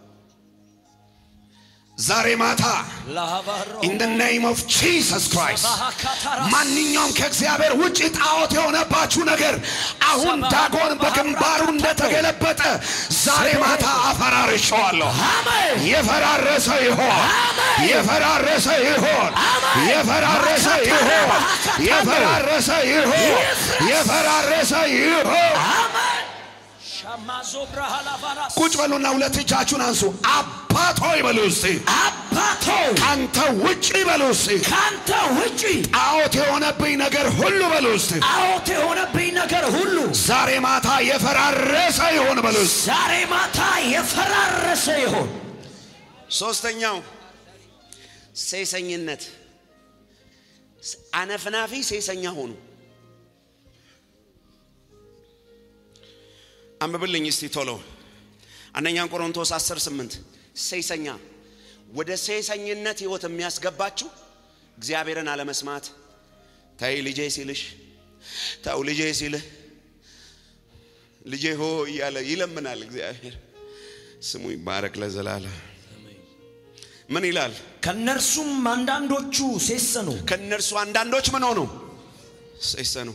ዛሬ ማታ ላባሮ ኢን ደ ኔም ኦፍ ጂሰስ ክራይስት ባሃ ካታራስ ማንኛውም ከእግዚአብሔር ውጭ ጣዖት የሆነባችሁ ነገር አሁን ዳጎን በግንባሩ እንደተገለበጠ ዛሬ ማታ አፈራርሸዋለሁ። አሜን የፈራረሰ ይሆን፣ የፈራረሰ ይሆን፣ የፈራረሰ ይሆን፣ የፈራረሰ ይሆን፣ የፈራረሰ ይሆን። አሜን። ሻማዞ ብርሃላባራስ ቁጭ በሉና ሁለት እጃችሁን አንሱ። አባት ሆይ በሉ እስቲ፣ አባቶ ካንተ ውጭ በሉ እስቲ፣ ካንተ ውጪ ጣዖት የሆነብኝ ነገር ሁሉ በሉ እስቲ ጣዖት የሆነብኝ ነገር ሁሉ ዛሬ ማታ የፈራረሰ ይሆን በሉ እስቲ። ዛሬ ማታ የፈራረሰ ይሆን። ሶስተኛው ሴሰኝነት፣ አነፍናፊ ሴሰኛ ሆኑ። አንብብልኝ እስቲ ቶሎ አንደኛ ቆሮንቶስ 10 8 ሴሰኛ ወደ ሴሰኝነት ህይወት የሚያስገባችሁ እግዚአብሔርን አለመስማት ተይ ልጄ ሲልሽ ተው ልጄ ሲልህ ልጄ ሆ እያለ ይለምናል እግዚአብሔር ስሙ ይባረክ ለዘላለም ምን ይላል ከእነርሱም አንዳንዶቹ ሴሰኑ ከእነርሱ አንዳንዶች ምን ሆኑ ሴሰኑ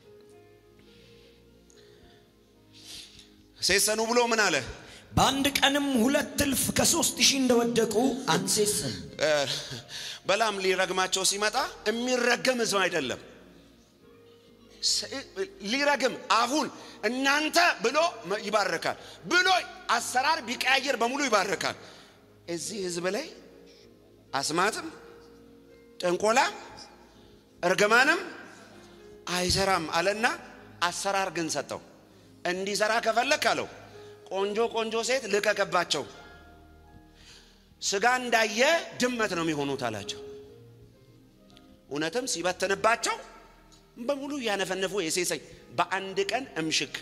ሴሰኑ ብሎ ምን አለ በአንድ ቀንም ሁለት እልፍ ከሶስት ሺህ እንደወደቁ አንሴስን። እ፣ በላም ሊረግማቸው ሲመጣ የሚረገም ህዝብ አይደለም ስ- ሊረግም አፉን እናንተ ብሎ መ- ይባርካል ብሎ አሰራር ቢቀያየር በሙሉ ይባርካል እዚህ ህዝብ ላይ አስማትም ጥንቆላ እርግማንም አይሰራም አለና አሰራር ግን ሰጠው። እንዲሰራ ከፈለክ አለው ቆንጆ ቆንጆ ሴት ልቀቅባቸው፣ ስጋ እንዳየ ድመት ነው የሚሆኑት አላቸው። እውነትም ሲበትንባቸው በሙሉ እያነፈነፉ የሴሰኝ በአንድ ቀን እምሽክ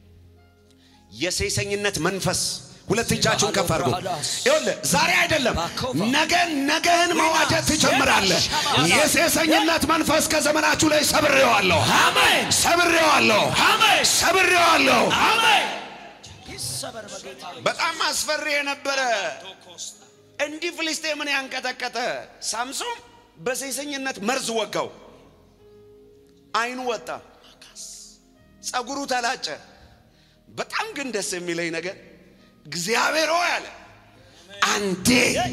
የሴሰኝነት መንፈስ ሁለት እጃችሁን ከፍ አድርጉ። ይኸውልህ ዛሬ አይደለም ነገን ነገህን መዋጀት ትጀምራለህ። የሴሰኝነት መንፈስ ከዘመናችሁ ላይ ሰብሬዋለሁ፣ አሜን ሰብሬዋለሁ፣ አሜን ሰብሬዋለሁ። አሜን ይሰበር በጌታ በጣም አስፈሪ የነበረ እንዲህ ፍልስጤምን ያንቀጠቀጠ ሳምሶን በሴሰኝነት መርዝ ወጋው። አይኑ ወጣ፣ ጸጉሩ ተላጨ። በጣም ግን ደስ የሚለኝ ነገር እግዚአብሔር ሆይ አለ አንዴ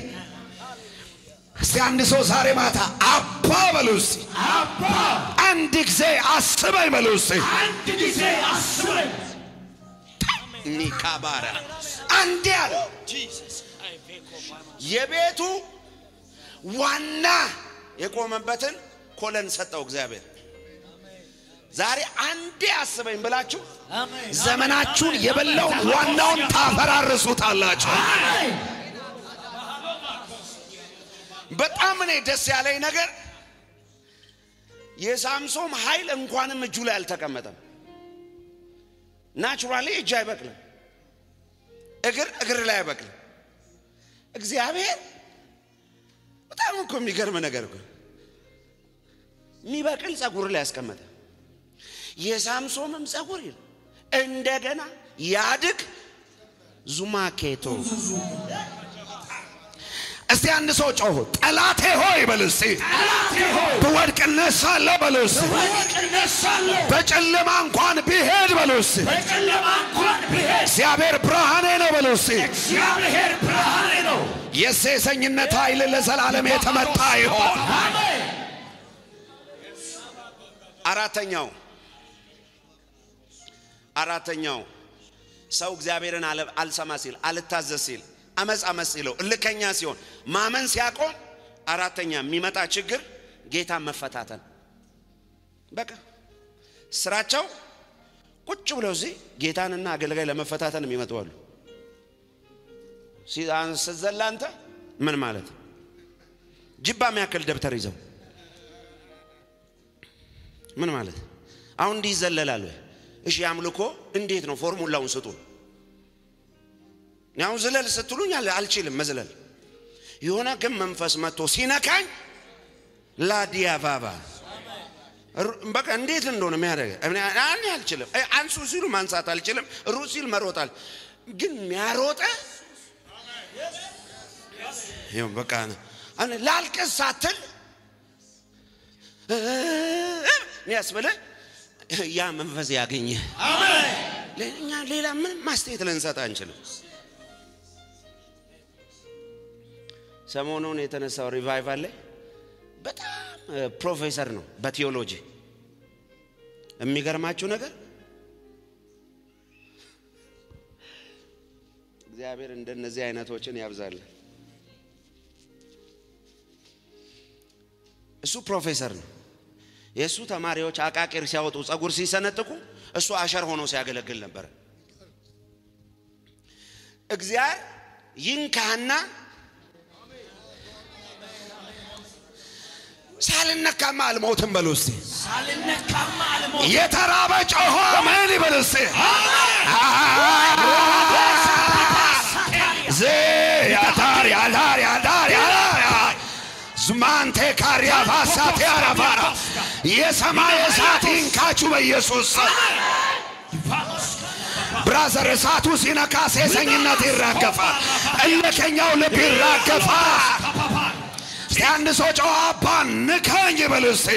እስቲ አንድ ሰው ዛሬ ማታ አባ በሉ እስቲ አባ አንድ ጊዜ አስበኝ በሉ እስቲ አንድ ጊዜ አስበኝ ኒካባራ አንዴ አለ የቤቱ ዋና የቆመበትን ኮለን ሰጠው እግዚአብሔር። ዛሬ አንዴ አስበኝ ብላችሁ አሜን ዘመናችሁን የበላው ዋናውን ታፈራርሱታላችሁ። በጣም እኔ ደስ ያለኝ ነገር የሳምሶም ኃይል እንኳንም እጁ ላይ አልተቀመጠም። ናቹራሊ እጅ አይበቅልም፣ እግር እግር ላይ አይበቅልም። እግዚአብሔር በጣም እኮ የሚገርም ነገር እኮ የሚበቅል ጸጉር ላይ ያስቀመጠ የሳምሶምም ጸጉር ይል እንደገና ያድግ ዙማኬቶ እስቲ አንድ ሰው ጮሁ ጠላቴ ሆይ በል እስቲ ብወድቅ እነሳለሁ በል እስቲ ወድቅ እነሳለሁ በጨለማ እንኳን ቢሄድ በል እስቲ በጨለማ እንኳን ብሄድ እግዚአብሔር ብርሃኔ ነው በል እስቲ እግዚአብሔር ብርሃኔ ነው የሴሰኝነት ኃይል ለዘላለም የተመታ ይሆን አሜን አራተኛው አራተኛው ሰው እግዚአብሔርን አለ- አልሰማ ሲል አልታዘዝ ሲል አመፅ አመፅ ሲለው እልከኛ ሲሆን ማመን ሲያቆም አራተኛ የሚመጣ ችግር ጌታ መፈታተን በቃ ስራቸው ቁጭ ብለው እዚህ ጌታንና አገልጋይ ለመፈታተን የሚመጡ አሉ ሲ- አን- ስትዘላ አንተ ምን ማለት ጅባ የሚያክል ደብተር ይዘው ምን ማለት አሁን እንዲህ ይዘለላል ወይ? እሺ አምልኮ እንዴት ነው? ፎርሙላውን ስጡ። እኔ አሁን ዝለል ስትሉኝ አል- አልችልም መዝለል። የሆነ ግን መንፈስ መጥቶ ሲነካኝ ላዲያባባ ሩ- በቃ እንዴት እንደሆነ የሚያደርገ እኔ እኔ አልችልም። እ፣ አንሱ ሲሉ ማንሳት አልችልም። ሩ ሲል መሮጣል። ግን የሚያሮጠ ይኸው በቃ አሁን ላልቅስ ሳትል ሚያስብልህ ያ መንፈስ ያገኘ እኛ ሌላ ምንም ማስተያየት ልንሰጥ አንችልም። ሰሞኑን የተነሳው ሪቫይቫል ላይ በጣም እ፣ ፕሮፌሰር ነው በቴዎሎጂ የሚገርማችሁ ነገር እግዚአብሔር እንደነዚህ አይነቶችን ያብዛል። እሱ ፕሮፌሰር ነው። የእሱ ተማሪዎች አቃቂር ሲያወጡ ጸጉር ሲሰነጥቁ እሱ አሸር ሆኖ ሲያገለግል ነበር። እግዚአብሔር ይንካህና ሳልነካማ አልሞትም በሉ እስቲ። ሳልነካማ አልሞት የተራበ ጮሆ አሜን ይበል እስቲ። ዜ ያታር ያታር ያታር ያታር ዝማንቴ ካሪያ ባሳት ያራፋራ የሰማይ እሳት ይንካችሁ በኢየሱስ ስም። ብራዘር እሳቱ ሲነካ ሴሰኝነት ይራገፋል። እልከኛው ልብ ይራገፋል። እስቲ አንድ ሰው ጨዋ አባ ንካኝ ይበል እስቲ።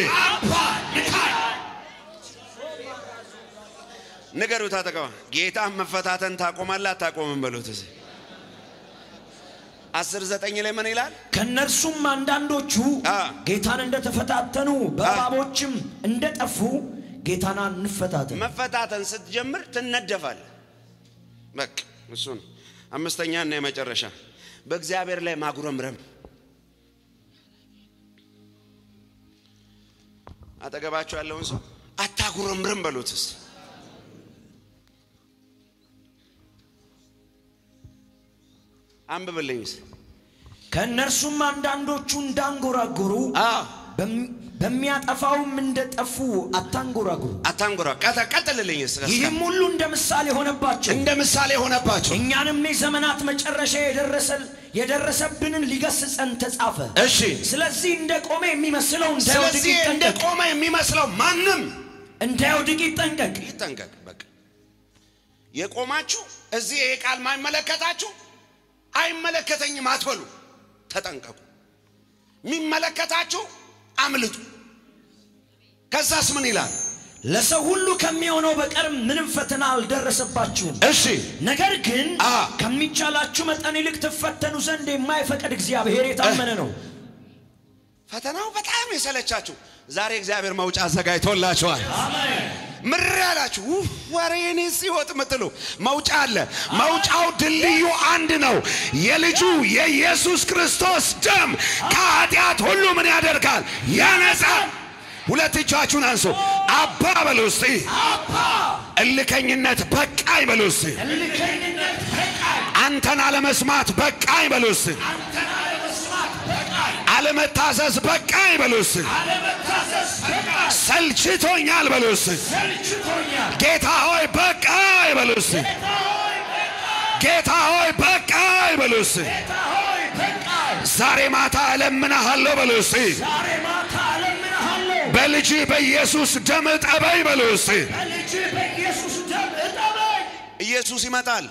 ንገሩት አጠቀማ ጌታ መፈታተን ታቆማለህ አታቆምም በሉት እስቲ። አስር ዘጠኝ ላይ ምን ይላል? ከእነርሱም አንዳንዶቹ አ። ጌታን እንደተፈታተኑ በእባቦችም እንደጠፉ ጌታን እንፈታተን መፈታተን ስትጀምር ትነደፋለህ። በቃ እሱ ነው። አምስተኛ እና የመጨረሻ በእግዚአብሔር ላይ ማጉረምረም። አጠገባቸው ያለውን ሰው አታጉረምርም በሉትስ። አንብብልኝስ። ከእነርሱም አንዳንዶቹ እንዳንጎራጎሩ አዎ በሚ- በሚያጠፋውም እንደጠፉ አታንጎራጉሩ። አታንጎራ ቀጠ ቀጥልልኝስ። ይህም ሁሉ እንደ ምሳሌ ሆነባቸው እንደ ምሳሌ ሆነባቸው። እኛንም የዘመናት መጨረሻ የደረሰል የደረሰብንን ሊገስጸን ተጻፈ። እሺ ስለዚህ እንደ ቆመ የሚመስለው እንዳይወድቅ ስለዚህ እንደ ይጠንቀቅ፣ ቆመ የሚመስለው ማንም እንዳይወድቅ ይጠንቀቅ። ይጠንቀቅ። በቃ የቆማችሁ እዚህ ይሄ ቃል ማይመለከታችሁ አይመለከተኝም አትበሉ፣ ተጠንቀቁ። የሚመለከታችሁ አምልጡ። ከዛስ ምን ይላል? ለሰው ሁሉ ከሚሆነው በቀር ምንም ፈተና አልደረሰባችሁም። እሺ ነገር ግን አ ከሚቻላችሁ መጠን ይልቅ ትፈተኑ ዘንድ የማይፈቅድ እግዚአብሔር የታመነ ነው። ፈተናው በጣም የሰለቻችሁ ዛሬ እግዚአብሔር መውጫ አዘጋጅቶላችኋል። ምር ያላችሁ ውፍ ወሬ እኔ ሲወጥ ምትሉ መውጫ አለ። መውጫው ድልድዩ አንድ ነው። የልጁ የኢየሱስ ክርስቶስ ደም ከኃጢአት ሁሉ ምን ያደርጋል? ያነጻል። ሁለት እጃችሁን አንሱ። አባ በሉ እስቲ። እልከኝነት በቃኝ በሉ እስቲ። እልከኝነት በቃኝ፣ አንተን አለመስማት በቃኝ በሉ እስቲ። አንተን አለመስማት በቃኝ፣ አለመታዘዝ በቃኝ በሉ እስቲ። አለመታዘዝ በቃኝ፣ ሰልችቶኛል በሉ እስቲ። ሰልችቶኛል። ጌታ ሆይ በቃኝ በሉ እስቲ። ጌታ ሆይ በቃኝ፣ ጌታ ሆይ በቃኝ በሉ እስቲ። ጌታ ሆይ በቃኝ። ዛሬ ማታ እለምንሃለሁ በሉ እስቲ። ዛሬ ማታ እለምንሃለሁ፣ በልጅ በኢየሱስ ደም እጠበኝ በሉ እስቲ። በልጅ በኢየሱስ ደም እጠበኝ። ኢየሱስ ይመጣል።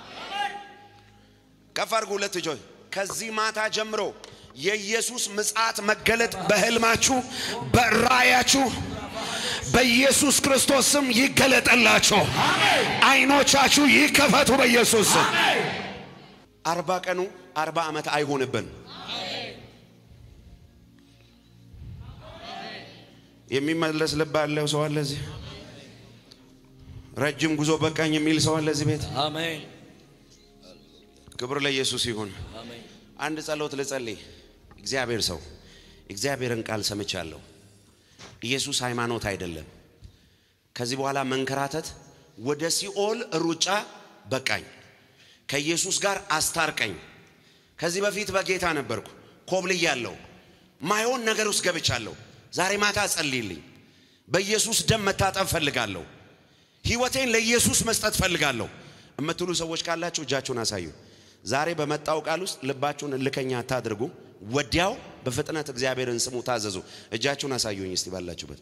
ከፍ አድርጉ ሁለት እጆች። ከዚህ ማታ ጀምሮ የኢየሱስ ምጽአት መገለጥ በህልማችሁ በራእያችሁ በኢየሱስ ክርስቶስ ስም ይገለጠላችሁ። አይኖቻችሁ ይከፈቱ በኢየሱስ ስም። አርባ ቀኑ አርባ ዓመት አይሆንብን። የሚመለስ ልብ ያለው ሰው አለ እዚህ? ረጅም ጉዞ በቃኝ የሚል ሰው አለ እዚህ ቤት? አሜን፣ ክብር ለኢየሱስ ይሁን። አሜን። አንድ ጸሎት ልጸልይ። እግዚአብሔር ሰው እግዚአብሔርን ቃል ሰምቻለሁ። ኢየሱስ ሃይማኖት አይደለም። ከዚህ በኋላ መንከራተት፣ ወደ ሲኦል ሩጫ በቃኝ። ከኢየሱስ ጋር አስታርቀኝ። ከዚህ በፊት በጌታ ነበርኩ፣ ኮብልያለሁ፣ ማይሆን ነገር ውስጥ ገብቻለሁ። ዛሬ ማታ ጸልይልኝ። በኢየሱስ ደም መታጠብ ፈልጋለሁ። ህይወቴን ለኢየሱስ መስጠት ፈልጋለሁ የምትሉ ሰዎች ካላችሁ እጃችሁን አሳዩ። ዛሬ በመጣው ቃል ውስጥ ልባችሁን እልከኛ አታድርጉ። ወዲያው በፍጥነት እግዚአብሔርን ስሙ፣ ታዘዙ። እጃችሁን አሳዩኝ እስቲ ባላችሁበት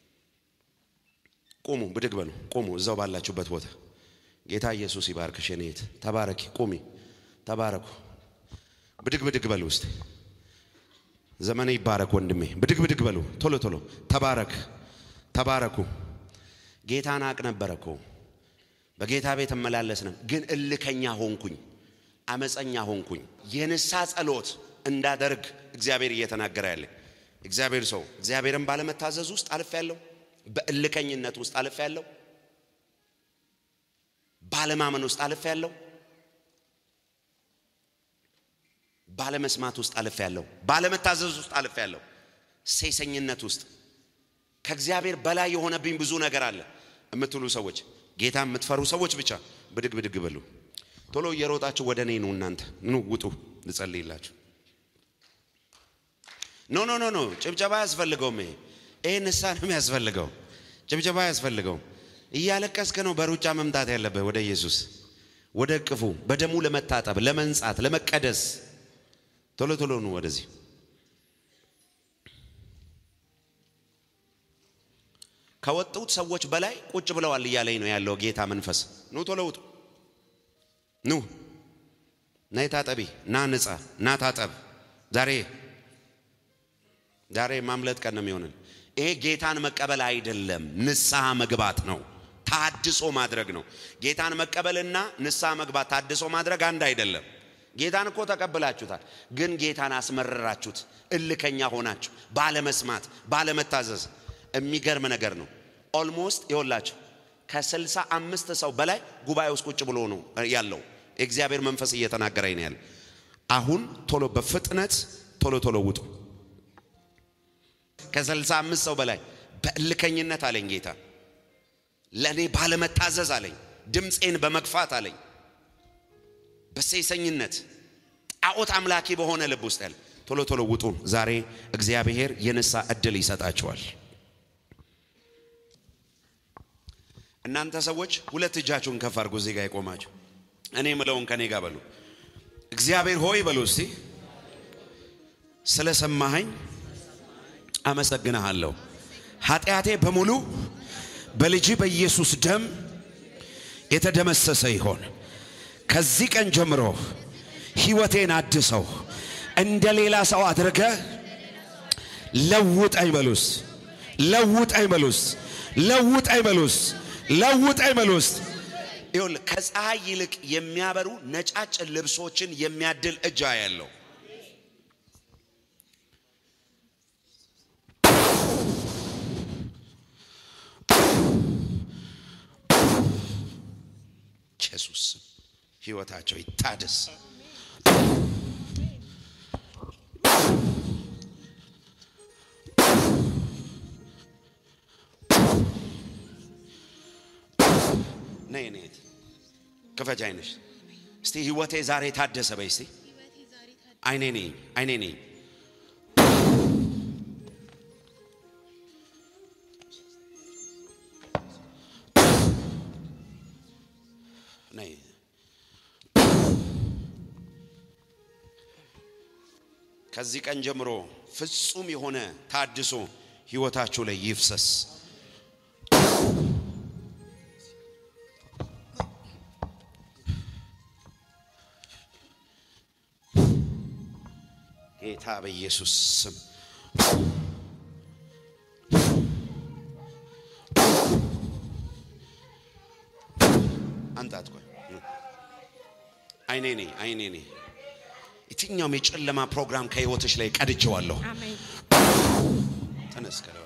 ቁሙ፣ ብድግ በሉ፣ ቁሙ እዛው ባላችሁበት ቦታ። ጌታ ኢየሱስ ይባርክሽ። የኔ እህት ተባረኪ፣ ቁሚ፣ ተባረኩ። ብድግ ብድግ በሉ እስቲ። ዘመኔ ይባረክ ወንድሜ። ብድግ ብድግ በሉ ቶሎ ቶሎ። ተባረክ፣ ተባረኩ። ጌታን አቅ ነበረ እኮ በጌታ ቤት እመላለስ ነው፣ ግን እልከኛ ሆንኩኝ፣ አመፀኛ ሆንኩኝ። የንሳ ጸሎት እንዳደርግ እግዚአብሔር እየተናገረ ያለ እግዚአብሔር ሰው እግዚአብሔርን ባለመታዘዝ ውስጥ አልፍ ያለው በእልከኝነት ውስጥ አልፍ ያለው ባለማመን ውስጥ አልፍ ያለው ባለመስማት ውስጥ አልፍ ያለው ባለመታዘዝ ውስጥ አልፍ ያለው ሴሰኝነት ውስጥ ከእግዚአብሔር በላይ የሆነብኝ ብዙ ነገር አለ የምትሉ ሰዎች ጌታ የምትፈሩ ሰዎች ብቻ ብድግ ብድግ በሉ። ቶሎ እየሮጣችሁ ወደ እኔ ኑ። እናንተ ኑ ውጡ፣ ልጸልይላችሁ። ኖ ኖ ኖ ኖ፣ ጭብጨባ አያስፈልገውም። ይሄ ይሄ ንስሐ ነው የሚያስፈልገው። ጭብጨባ አያስፈልገውም። እያለቀስክ ነው በሩጫ መምጣት ያለብህ ወደ ኢየሱስ፣ ወደ እቅፉ፣ በደሙ ለመታጠብ፣ ለመንጻት፣ ለመቀደስ። ቶሎ ቶሎ ኑ ወደዚህ። ከወጡት ሰዎች በላይ ቁጭ ብለዋል እያለኝ ነው ያለው ጌታ መንፈስ። ኑ ቶሎ ውጡ። ኑ ነይ ታጠቢ፣ ና ንጻ፣ ና ታጠብ። ዛሬ ዛሬ ማምለጥ ቀን ነው የሚሆንን። ይሄ ጌታን መቀበል አይደለም፣ ንስሐ መግባት ነው። ታድሶ ማድረግ ነው። ጌታን መቀበልና ንስሐ መግባት ታድሶ ማድረግ አንድ አይደለም። ጌታን እኮ ተቀብላችሁታል፣ ግን ጌታን አስመረራችሁት። እልከኛ ሆናችሁ ባለመስማት፣ ባለመታዘዝ የሚገርም ነገር ነው። ኦልሞስት ይኸውላችሁ ከስልሳ አምስት ሰው በላይ ጉባኤ ውስጥ ቁጭ ብሎ ነው ያለው። የእግዚአብሔር መንፈስ እየተናገረኝ ነው ያለ። አሁን ቶሎ በፍጥነት ቶሎ ቶሎ ውጡ። ከስልሳ አምስት ሰው በላይ በእልከኝነት አለኝ ጌታ ለእኔ ባለመታዘዝ አለኝ፣ ድምፄን በመግፋት አለኝ፣ በሴሰኝነት ጣዖት አምላኪ በሆነ ልብ ውስጥ ያለ ቶሎ ቶሎ ውጡ። ዛሬ እግዚአብሔር የንሳ እድል ይሰጣቸዋል። እናንተ ሰዎች ሁለት እጃችሁን ከፍ አድርጎ እዚህ ጋር የቆማችሁ እኔ ምለውን ከኔ ጋር በሉ። እግዚአብሔር ሆይ በሉ እስቲ ስለሰማኸኝ አመሰግንሃለሁ። ኃጢአቴ በሙሉ በልጅ በኢየሱስ ደም የተደመሰሰ ይሆን። ከዚህ ቀን ጀምሮ ሕይወቴን አድሰው እንደ ሌላ ሰው አድርገ ለውጠኝ በሉስ፣ ለውጠኝ በሉስ፣ ለውጠኝ በሉስ፣ ለውጠኝ በሉስ። ይኸውልህ ከፀሐይ ይልቅ የሚያበሩ ነጫጭ ልብሶችን የሚያድል እጅ ያለው ኢየሱስ ስም ሕይወታቸው ይታደስ። ነይ ነይ ክፈች አይነሽ እስቲ ሕይወቴ ዛሬ ታደሰ በይ እስቲ አይኔ ነኝ አይኔ ነኝ ነይ ከዚህ ቀን ጀምሮ ፍጹም የሆነ ታድሶ ሕይወታችሁ ላይ ይፍሰስ። ጌታ በኢየሱስ ስም አንጣት ቆይ አይኔ ነኝ አይኔ ነኝ የትኛውም የጨለማ ፕሮግራም ከህይወትሽ ላይ ቀድጀዋለሁ። አሜን። ተነስ ከለው